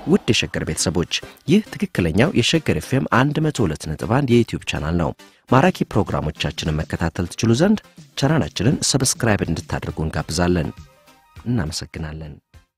ውድ የሸገር ቤተሰቦች ይህ ትክክለኛው የሸገር ኤፍኤም 102.1 የዩትዩብ ቻናል ነው። ማራኪ ፕሮግራሞቻችንን መከታተል ትችሉ ዘንድ ቻናላችንን ሰብስክራይብ እንድታደርጉ እንጋብዛለን። እናመሰግናለን።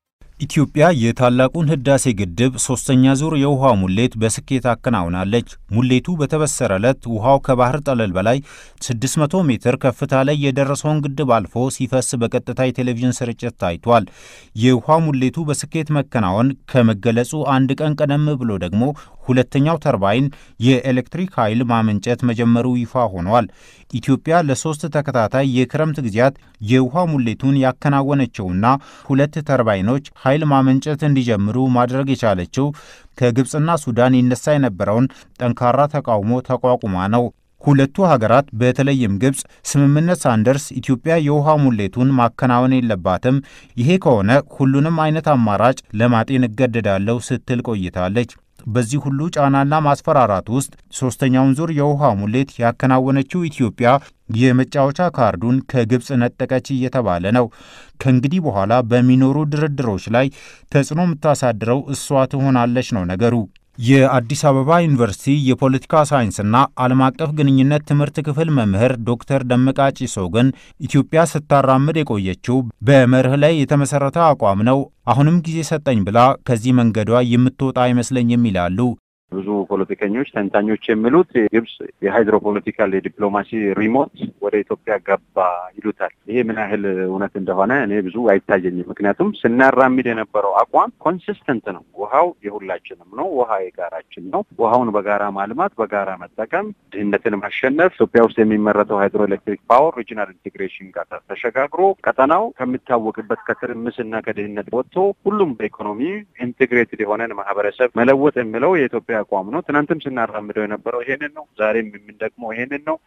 ኢትዮጵያ የታላቁን ህዳሴ ግድብ ሶስተኛ ዙር የውሃ ሙሌት በስኬት አከናውናለች። ሙሌቱ በተበሰረ ዕለት ውሃው ከባህር ጠለል በላይ 600 ሜትር ከፍታ ላይ የደረሰውን ግድብ አልፎ ሲፈስ በቀጥታ የቴሌቪዥን ስርጭት ታይቷል። የውሃ ሙሌቱ በስኬት መከናወን ከመገለጹ አንድ ቀን ቀደም ብሎ ደግሞ ሁለተኛው ተርባይን የኤሌክትሪክ ኃይል ማመንጨት መጀመሩ ይፋ ሆኗል። ኢትዮጵያ ለሶስት ተከታታይ የክረምት ጊዜያት የውሃ ሙሌቱን ያከናወነችውና ሁለት ተርባይኖች ኃይል ማመንጨት እንዲጀምሩ ማድረግ የቻለችው ከግብፅና ሱዳን ይነሳ የነበረውን ጠንካራ ተቃውሞ ተቋቁማ ነው። ሁለቱ ሀገራት በተለይም ግብፅ ስምምነት ሳንደርስ ኢትዮጵያ የውሃ ሙሌቱን ማከናወን የለባትም፣ ይሄ ከሆነ ሁሉንም አይነት አማራጭ ለማጤን እገደዳለሁ ስትል ቆይታለች። በዚህ ሁሉ ጫናና ማስፈራራት ውስጥ ሶስተኛውን ዙር የውሃ ሙሌት ያከናወነችው ኢትዮጵያ የመጫወቻ ካርዱን ከግብፅ ነጠቀች እየተባለ ነው። ከእንግዲህ በኋላ በሚኖሩ ድርድሮች ላይ ተጽዕኖ የምታሳድረው እሷ ትሆናለች ነው ነገሩ። የአዲስ አበባ ዩኒቨርሲቲ የፖለቲካ ሳይንስና ዓለም አቀፍ ግንኙነት ትምህርት ክፍል መምህር ዶክተር ደመቃ ጪሶ ግን ኢትዮጵያ ስታራምድ የቆየችው በመርህ ላይ የተመሠረተ አቋም ነው፣ አሁንም ጊዜ ሰጠኝ ብላ ከዚህ መንገዷ የምትወጣ አይመስለኝም ይላሉ። ብዙ ፖለቲከኞች፣ ተንታኞች የሚሉት ግብጽ የሃይድሮፖለቲካል የዲፕሎማሲ ሪሞት ወደ ኢትዮጵያ ገባ ይሉታል። ይሄ ምን ያህል እውነት እንደሆነ እኔ ብዙ አይታየኝም። ምክንያቱም ስናራምድ የነበረው አቋም ኮንሲስተንት ነው። ውሃው የሁላችንም ነው። ውሃ የጋራችን ነው። ውሃውን በጋራ ማልማት፣ በጋራ መጠቀም፣ ድህነትን ማሸነፍ፣ ኢትዮጵያ ውስጥ የሚመረተው ሃይድሮ ኤሌክትሪክ ፓወር ሪጂናል ኢንቴግሬሽን ጋር ተሸጋግሮ ቀጠናው ከሚታወቅበት ከትርምስና ከድህነት ወጥቶ ሁሉም በኢኮኖሚ ኢንቴግሬትድ የሆነን ማህበረሰብ መለወጥ የሚለው የኢትዮጵያ አቋም ነው። ትናንትም ስናራምደው የነበረው ይሄንን ነው። ዛሬም የምንደግመው ይሄንን ነው።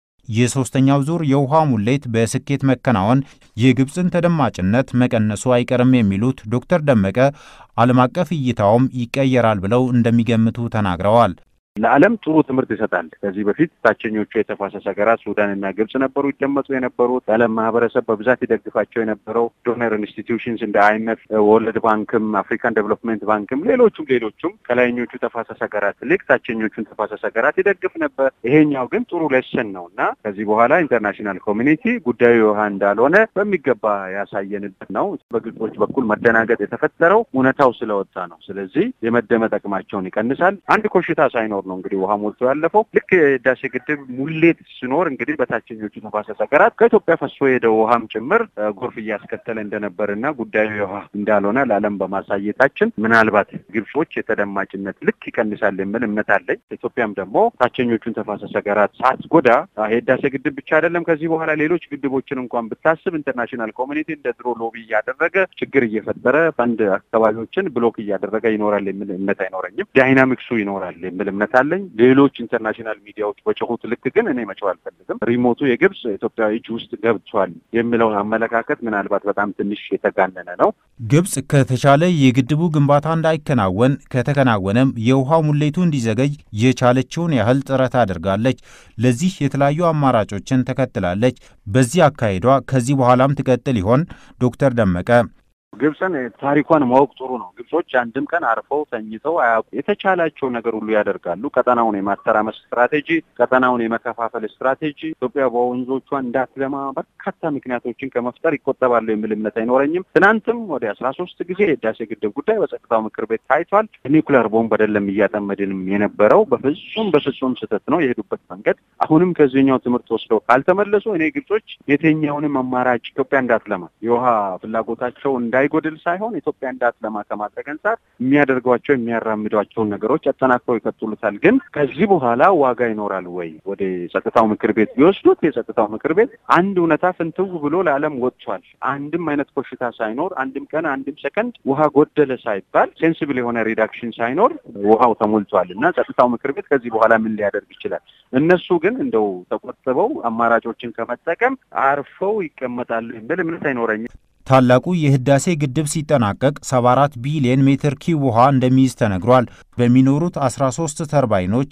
የሶስተኛው ዙር የውሃ ሙሌት በስኬት መከናወን የግብፅን ተደማጭነት መቀነሱ አይቀርም የሚሉት ዶክተር ደመቀ ዓለም አቀፍ እይታውም ይቀየራል ብለው እንደሚገምቱ ተናግረዋል። ለዓለም ጥሩ ትምህርት ይሰጣል። ከዚህ በፊት ታችኞቹ የተፋሰስ ሀገራት ሱዳንና ግብጽ ነበሩ ይደመጡ የነበሩት የዓለም ማህበረሰብ በብዛት ይደግፋቸው የነበረው ዶነር ኢንስቲትዩሽንስ እንደ አይነት ወርልድ ባንክም አፍሪካን ዴቨሎፕሜንት ባንክም ሌሎቹም ሌሎቹም ከላይኞቹ ተፋሰስ ሀገራት ይልቅ ታችኞቹን ተፋሰስ ሀገራት ይደግፍ ነበር። ይሄኛው ግን ጥሩ ሌሰን ነው እና ከዚህ በኋላ ኢንተርናሽናል ኮሚኒቲ ጉዳዩ ውሃ እንዳልሆነ በሚገባ ያሳየንበት ነው። በግብጾች በኩል መደናገጥ የተፈጠረው እውነታው ስለወጣ ነው። ስለዚህ የመደመጥ አቅማቸውን ይቀንሳል። አንድ ኮሽታ ሳይኖር ነው እንግዲህ ውሃ ሞልቶ ያለፈው። ልክ የህዳሴ ግድብ ሙሌት ሲኖር እንግዲህ በታችኞቹ ተፋሰስ ሀገራት ከኢትዮጵያ ፈሶ የሄደው ውሃም ጭምር ጎርፍ እያስከተለ እንደነበርና ጉዳዩ ውሃ እንዳልሆነ ለዓለም በማሳየታችን ምናልባት ግብጾች የተደማጭነት ልክ ይቀንሳል የሚል እምነት አለኝ። ኢትዮጵያም ደግሞ ታችኞቹን ተፋሰስ ሀገራት ሳትጎዳ የህዳሴ ግድብ ብቻ አይደለም ከዚህ በኋላ ሌሎች ግድቦችን እንኳን ብታስብ ኢንተርናሽናል ኮሚኒቲ እንደ ድሮ ሎቢ እያደረገ ችግር እየፈጠረ አንድ አካባቢዎችን ብሎክ እያደረገ ይኖራል የሚል እምነት አይኖረኝም። ዳይናሚክሱ ይኖራል የሚል እምነት አለኝ። ሌሎች ኢንተርናሽናል ሚዲያዎች በጮሁት ልክ ግን እኔ መጮህ አልፈልግም። ሪሞቱ የግብጽ ኢትዮጵያ እጅ ውስጥ ገብቷል የሚለውን አመለካከት ምናልባት በጣም ትንሽ የተጋነነ ነው። ግብጽ ከተቻለ የግድቡ ግንባታ እንዳይከናወን ከተከናወነም የውሃ ሙሌቱ እንዲዘገይ የቻለችውን ያህል ጥረት አድርጋለች። ለዚህ የተለያዩ አማራጮችን ተከትላለች። በዚህ አካሄዷ ከዚህ በኋላም ትቀጥል ይሆን? ዶክተር ደመቀ ግብፅን ታሪኳን ማወቅ ጥሩ ነው። ግብጾች አንድም ቀን አርፈው ተኝተው አያውቁ። የተቻላቸው ነገር ሁሉ ያደርጋሉ። ቀጠናውን የማተራመስ ስትራቴጂ፣ ቀጠናውን የመከፋፈል ስትራቴጂ፣ ኢትዮጵያ በወንዞቿ እንዳትለማ በርካታ ምክንያቶችን ከመፍጠር ይቆጠባሉ የሚል እምነት አይኖረኝም። ትናንትም ወደ አስራ ሶስት ጊዜ የህዳሴ ግድብ ጉዳይ በጸጥታው ምክር ቤት ታይቷል። ኒውክሊየር ቦምብ አይደለም እያጠመድንም የነበረው በፍጹም በፍጹም ስህተት ነው የሄዱበት መንገድ። አሁንም ከዚህኛው ትምህርት ወስደው ካልተመለሱ እኔ ግብጾች የትኛውንም አማራጭ ኢትዮጵያ እንዳትለማ የውሃ ፍላጎታቸው እንዳ እንዳይጎድል ሳይሆን ኢትዮጵያ እንዳትለማ ከማድረግ አንጻር የሚያደርጓቸው የሚያራምዷቸውን ነገሮች አጠናክረው ይቀጥሉታል። ግን ከዚህ በኋላ ዋጋ ይኖራል ወይ? ወደ ጸጥታው ምክር ቤት ቢወስዱት የጸጥታው ምክር ቤት አንድ እውነታ ፍንትው ብሎ ለዓለም ወጥቷል። አንድም አይነት ኮሽታ ሳይኖር አንድም ቀን አንድም ሰከንድ ውሃ ጎደለ ሳይባል ሴንሲብል የሆነ ሪዳክሽን ሳይኖር ውሃው ተሞልቷል እና ጸጥታው ምክር ቤት ከዚህ በኋላ ምን ሊያደርግ ይችላል? እነሱ ግን እንደው ተቆጥበው አማራጮችን ከመጠቀም አርፈው ይቀመጣሉ የሚል እምነት አይኖረኝም። ታላቁ የህዳሴ ግድብ ሲጠናቀቅ 74 ቢሊዮን ሜትር ኪዩብ ውሃ እንደሚይዝ ተነግሯል። በሚኖሩት 13 ተርባይኖች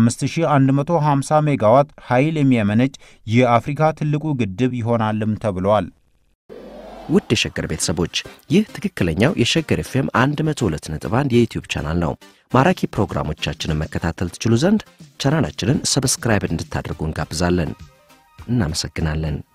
5150 ሜጋዋት ኃይል የሚያመነጭ የአፍሪካ ትልቁ ግድብ ይሆናልም ተብሏል። ውድ የሸገር ቤተሰቦች ይህ ትክክለኛው የሸገር ኤፍኤም 102.1 የዩትዩብ ቻናል ነው። ማራኪ ፕሮግራሞቻችንን መከታተል ትችሉ ዘንድ ቻናላችንን ሰብስክራይብ እንድታደርጉ እንጋብዛለን። እናመሰግናለን።